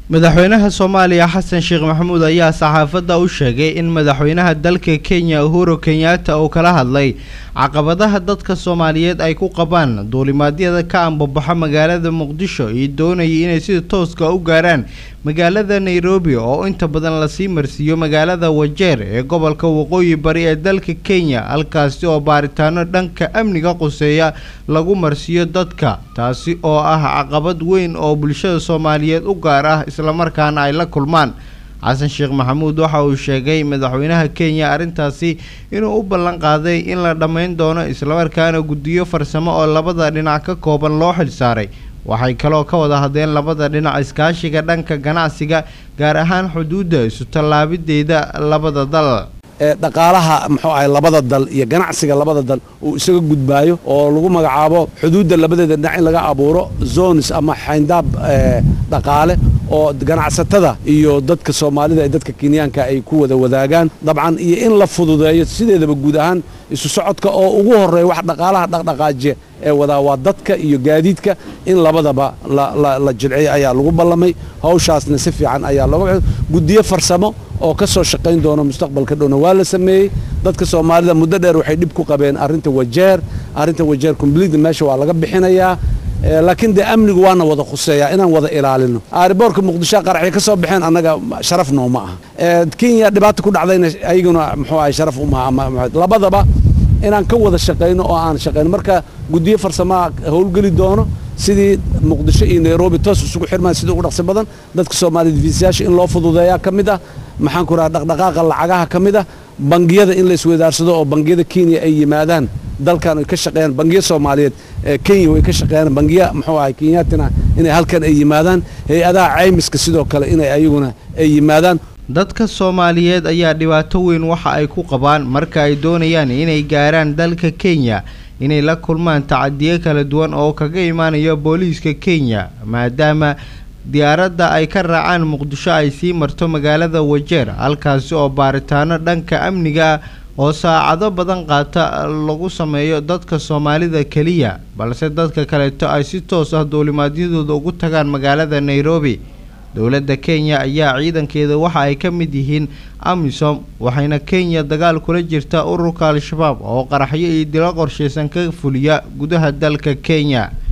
madaxweynaha soomaaliya xasan sheekh maxamuud ayaa saxaafadda u sheegay in madaxweynaha dalka kenya uhuru kenyatta uu kala hadlay caqabadaha dadka soomaaliyeed ay ku qabaan duulimaadyada ka ambabaxa magaalada muqdisho iyo doonayay inay sida tooska u gaaraan magaalada nairobi oo inta badan lasii marsiiyo magaalada wajeer ee gobolka waqooyi bari ee dalka kenya halkaasi oo baaritaano dhanka amniga quseeya lagu marsiiyo dadka taasi oo ah caqabad weyn oo bulshada soomaaliyeed u gaar ah islamarkaana ay la kulmaan xasan sheekh maxamuud waxa uu sheegay madaxweynaha kenya arrintaasi inuu u ballan qaaday in la dhammayn doono islamarkaana guddiyo farsamo oo labada dhinac ka kooban loo xilsaaray waxay kaloo ka wada hadleen labada dhinac iskaashiga dhanka ganacsiga gaar ahaan xuduudda isu tallaabideeda labada dal dhaqaalaha muxuu ahay labada dal iyo ganacsiga labada dal uu isaga gudbaayo oo lagu magacaabo xuduudda labadeeda dhinac in laga abuuro zones ama xayndaab dhaqaale oo ganacsatada iyo dadka soomaalida ee dadka kenyaanka ay ku wada wadaagaan dabcan iyo in la fududeeyo sideedaba guud ahaan isu socodka oo ugu horeeya wax dhaqaalaha dhaqdhaqaajiya ee wadaa waa dadka iyo gaadiidka in labadaba la jilciyo ayaa lagu ballamay hawshaasna si fiican ayaa looga guddiyo farsamo oo ka soo shaqayn doona mustaqbalka dhowna waa la sameeyey dadka soomaalida muddo dheer waxay dhib ku qabeen arrinta wajeer arrinta wajeer complete meesha waa laga bixinayaa laakiin dee amnigu waana wada khuseeyaa inaan wada ilaalino aariboorka muqdisho qaraxya ka soo baxeen annaga sharaf nooma aha kenya dhibaata ku dhacdayna ayaguna muxuu ahay sharaf umaha labadaba inaan ka wada shaqayno oo aan shaqayno marka guddiyo farsamaha howlgeli doono sidii muqdisho iyo nairobi toos isugu xirmaan sidii ugu dhaqsi badan dadka soomaaliyed fiisayaasha in loo fududeeyaa ka mid ah maxaan ku rahaa dhaqdhaqaaqa lacagaha ka mid ah bangiyada in la isweydaarsado oo bangiyada kenya ay yimaadaan dalkan ay ka shaqeeyaan bangiya soomaaliyeed kenya way ka shaqeeyaan bangiya muxuu ahay kenyaatina inay halkan ay yimaadaan hay-adaha caymiska sidoo kale inay ayaguna ay yimaadaan dadka soomaaliyeed ayaa dhibaato weyn waxa ay ku qabaan marka ay doonayaan inay gaaraan dalka kenya inay la kulmaan tacadiyo kala duwan oo kaga imaanaya booliiska kenya maadaama diyaaradda ay ka raacaan muqdisho ay sii marto magaalada wajeer halkaasi oo baaritaano dhanka amniga oo saacado badan qaata lagu sameeyo dadka soomaalida keliya balse dadka kaleeto ay si toos ah duulimaadyadooda ugu tagaan magaalada nairobi dowladda kenya ayaa ciidankeeda waxa ay ka mid yihiin amisom waxayna kenya dagaal kula jirtaa ururka al-shabaab oo qaraxyo iyo dilo qorshaysan ka fuliya gudaha dalka kenya